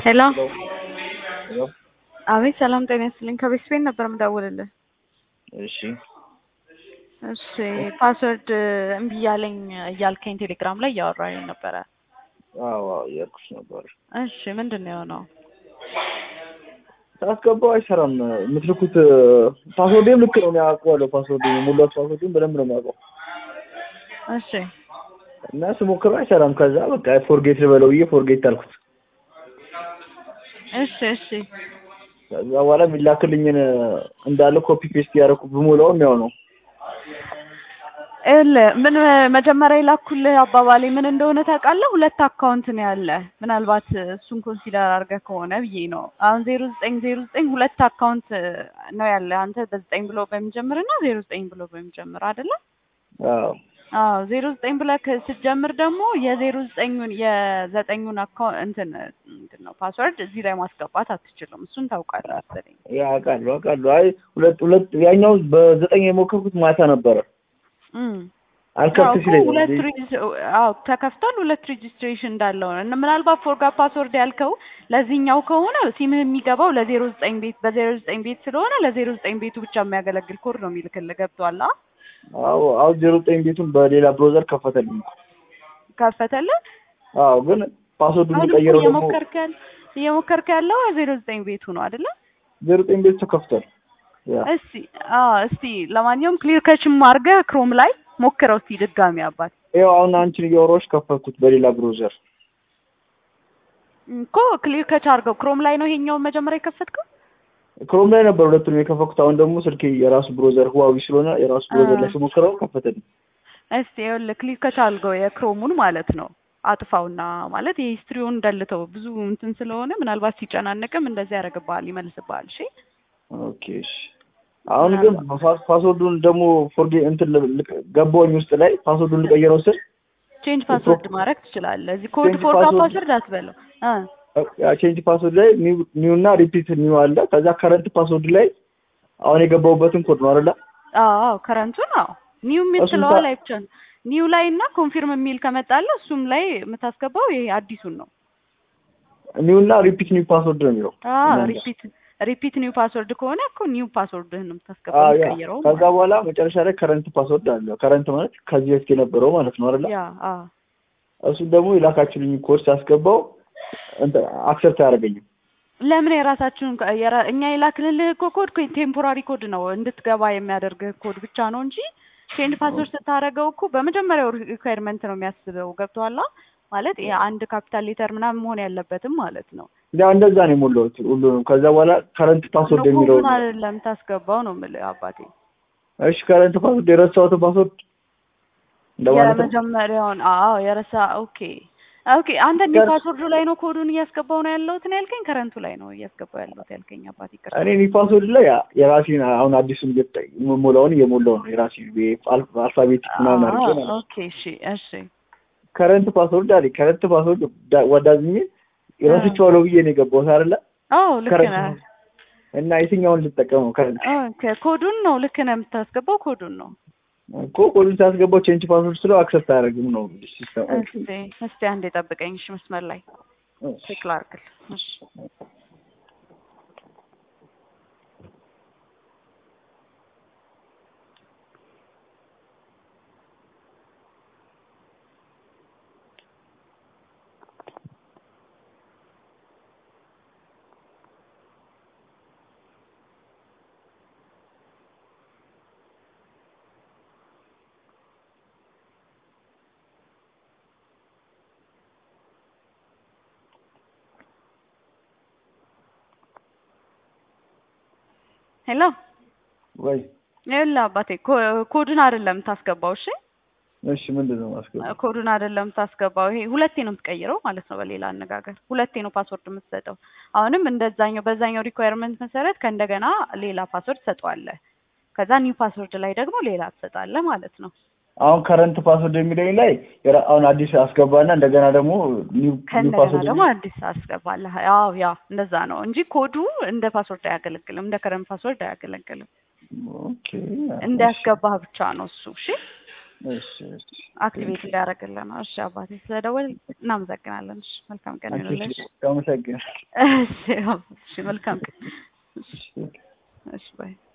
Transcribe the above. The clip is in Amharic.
ሄሎ ሄሎ አቤት ሰላም ጤና ይስጥልኝ ከቤት ስፔን ነበር የምደውልልህ እሺ እሺ ፓስወርድ እምቢ እያለኝ እያልከኝ ቴሌግራም ላይ እያወራኝ ነበረ አዎ አዎ እያልኩሽ ነበር እሺ ምንድን ነው የሆነው ሳስገባው አይሰራም የምትልኩት ፓስወርዴም ልክ ነው እኔ አውቀዋለሁ ፓስወርድ የሞላሁት ፓስወርዴም በደንብ ነው የማውቀው እሺ እና ስሞክረው አይሰራም ከዛ በቃ ፎርጌት ልበለው ብዬ ፎርጌት አልኩት እሺ እሺ ከዛ በኋላ የሚላክልኝን እንዳለ ኮፒ ፔስት ያደረኩ ብሞላውም ያው ነው ይኸውልህ ምን መጀመሪያ የላኩልህ አባባሌ ምን እንደሆነ ታውቃለህ? ሁለት አካውንት ነው ያለ። ምናልባት እሱን ኮንሲደር አድርገህ ከሆነ ብዬ ነው። አሁን ዜሮ ዘጠኝ ዜሮ ዘጠኝ ሁለት አካውንት ነው ያለ። አንተ በዘጠኝ ብሎ በሚጀምር እና ዜሮ ዘጠኝ ብሎ በሚጀምር አይደለ? አዎ አዎ ዜሮ ዘጠኝ ብለህ ስትጀምር ደግሞ የዜሮ ዘጠኙን የዘጠኙን አካውንት እንትን ምንድን ነው ፓስወርድ እዚህ ላይ ማስገባት አትችልም። እሱን ታውቃለህ መሰለኝ። ያ አውቃለሁ አውቃለሁ አይ ሁለት ሁለት ያኛው በዘጠኝ የሞከርኩት ማታ ነበረ እም አልከፍት አዎ እኮ ሲለኝ ሁለት ሬጅ- አዎ ተከፍቷል። ሁለት ሬጅስትሬሽን እንዳለው ነው። እና ምናልባት ፎርጋት ፓስወርድ ያልከው ለዚህኛው ከሆነ ሲምህ የሚገባው ለዜሮ ዘጠኝ ቤት በዜሮ ዘጠኝ ቤት ስለሆነ ለዜሮ ዘጠኝ ቤቱ ብቻ የሚያገለግል ኮድ ነው የሚልክልህ። ገብቶሃል? አ አዎ አሁን ዜሮ ዘጠኝ ቤቱን በሌላ ብሮዘር ከፈተልኝ ከፈተልህ። አዎ ግን ፓስወርዱን አሁን እኮ የቀየረው ደግሞ እየሞከርክ ያለ እየሞከርክ ያለው ዜሮ ዘጠኝ ቤቱ ነው አይደለ? ዜሮ ዘጠኝ ቤቱ ተከፍቷል ያ እስቲ አዎ እስቲ ለማንኛውም ክሊር ከችም አድርገህ ክሮም ላይ ሞክረው እስቲ ድጋሚ አባት ይኸው አሁን አንቺን እያወራሁሽ ከፈትኩት በሌላ ብሮዘር እኮ ክሊር ከች አድርገው ክሮም ላይ ነው ይሄኛውን መጀመሪያ የከፈትከው? ክሮም ላይ ነበር ሁለቱንም የከፈትኩት አሁን ደግሞ ስልኬ የራሱ ብሮዘር ህዋዊ ስለሆነ የራሱ ብሮዘር ላይ አ። ስሞክረው ከፈተልኝ እስቲ ይኸውልህ ክሊክ ከቻልከው የክሮሙን ማለት ነው አጥፋውና ማለት የሂስትሪውን ደልተው ብዙ እንትን ስለሆነ ምናልባት ሲጨናነቅም እንደዚህ ያደርግብሃል ይመልስብሃል እሺ ኦኬ እሺ አሁን ግን ፓስ- ፓስወርዱን ደግሞ ፎርጌ እንትን ል- ልቅ- ገባሁኝ ውስጥ ላይ ፓስወርዱን ልቀይረው ስል ቼንጅ ፓስወርድ ማድረግ ትችላለህ እዚህ ኮድ Change ፎርጋ password- ፓስወርድ አትበለው እ ያ ቼንጅ ፓስወርድ ላይ ኒው እና ሪፒት ኒው አለ ከዛ ከረንት ፓስወርድ ላይ አሁን የገባሁበትን ኮድ ነው አይደለ አዎ አዎ ከረንቱን አዎ ኒው እሱን የምትለዋ ታ- ላይ ብቻ ነው ኒው ላይ እና ኮንፊርም የሚል ከመጣለ እሱም ላይ የምታስገባው ይሄ አዲሱን ነው ኒው እና ሪፒት ኒው ፓስወርድ ነው የሚለው አዎ እናንተ። ሪፒት ሪፒት ኒው ፓስወርድ ከሆነ እኮ ኒው ፓስወርድህን ነው የምታስገባው አዎ ያ የምትቀይረው ከዛ ማለት በኋላ መጨረሻ ላይ ከረንት ፓስወርድ አለ ከረንት ማለት ከዚህ በፊት የነበረው ማለት ነው አይደለ ያ አዎ እሱን ደግሞ የላካችሁልኝ ኮድ ሳስገባው እንትን አክሰፕት አያደርገኝም ለምን የራሳችሁን ኮ- የራ- እኛ የላክልልህ እኮ ኮድ ቴምፖራሪ ኮድ ነው እንድትገባ የሚያደርግህ ኮድ ብቻ ነው እንጂ ቼንጅ ፓስወርድ ስታደርገው እኮ በመጀመሪያው ሪኳየርመንት ነው የሚያስበው ገብቶሃል ማለት የአንድ ካፒታል ሌተር ምናምን መሆን ያለበትም ማለት ነው ያ እንደዛ ነው የሞላሁት ሁሉንም ከዛ በኋላ ከረንት ፓስወርድ ነው የሚለው ኮዱን አይደለም ታስገባው ነው የምልህ አባቴ እሺ ከረንት ፓስወርድ የረሳሁትን ፓስወርድ እንደማለት ነው የመጀመሪያውን አዎ የረሳ ኦኬ ኦኬ አንተ ኒ ከር- ፓስወርዱ ላይ ነው ኮዱን እያስገባው ነው ያለሁት ነው ያልከኝ ከረንቱ ላይ ነው እያስገባው ያለሁት ያልከኝ አባቴ ይቅርታ እኔ ኒ ፓስወርድ ላይ ያ- የራሴን አሁን አዲሱን እየተ- የምሞላውን እየሞላው ነው የራሴን አልፋቤቲክ ምናምን አድርጌ ማለት ነው ኦኬ እሺ እሺ ከረንት ፓስወርድ አለኝ ከረንት ፓስወርድ ወዳዝኝ ረስቼዋለሁ ብዬ ነው የገባሁት አይደለ አዎ ልክ ከረንት ነህ እና የትኛውን ልጠቀመው ከረንት ኦኬ ኮዱን ነው ልክ ነህ የምታስገባው ኮዱን ነው እኮ ኮዱን ሳስገባው ቼንጅ ፓስወርድ ስለው አክሰፕት አያደርግም ነው ሲስተም እስቲ እስቲ አንዴ ጠብቀኝ እሺ መስመር ላይ ቼክ ላድርግልህ እሺ ሄሎ ወይ ይኸውልህ አባቴ ኮ- ኮዱን አይደለም የምታስገባው እሺ እሺ ምንድን ነው ማስገባው ኮዱን አይደለም የምታስገባው ይሄ ሁለቴ ነው የምትቀይረው ማለት ነው በሌላ አነጋገር ሁለቴ ነው ፓስወርድ የምትሰጠው አሁንም እንደዛኛው በዛኛው ሪኳየርመንት መሰረት ከእንደገና ሌላ ፓስወርድ ትሰጠዋለህ ከዛ ኒው ፓስወርድ ላይ ደግሞ ሌላ ትሰጣለህ ማለት ነው አሁን ከረንት ፓስወርድ የሚለኝ ላይ የራ- አሁን አዲስ አስገባና እንደገና ደግሞ ኒው ኒው ከእንደገና ፓስወርድ ደግሞ አዲስ አስገባለህ ያው ያ እንደዛ ነው እንጂ ኮዱ እንደ ፓስወርድ አያገለግልም እንደ ከረንት ፓስወርድ አያገለግልም ኦኬ እንዳያስገባህ ብቻ ነው እሱ እሺ እሺ እሺ አክቲቬት ሊያደርግልን ነው። እሺ አባቴ ስለደወል እናመሰግናለን። እሺ መልካም ቀን ይሁንልሽ። አመሰግናለሁ። እሺ እሺ መልካም ቀን። እሺ እሺ እሺ ባይ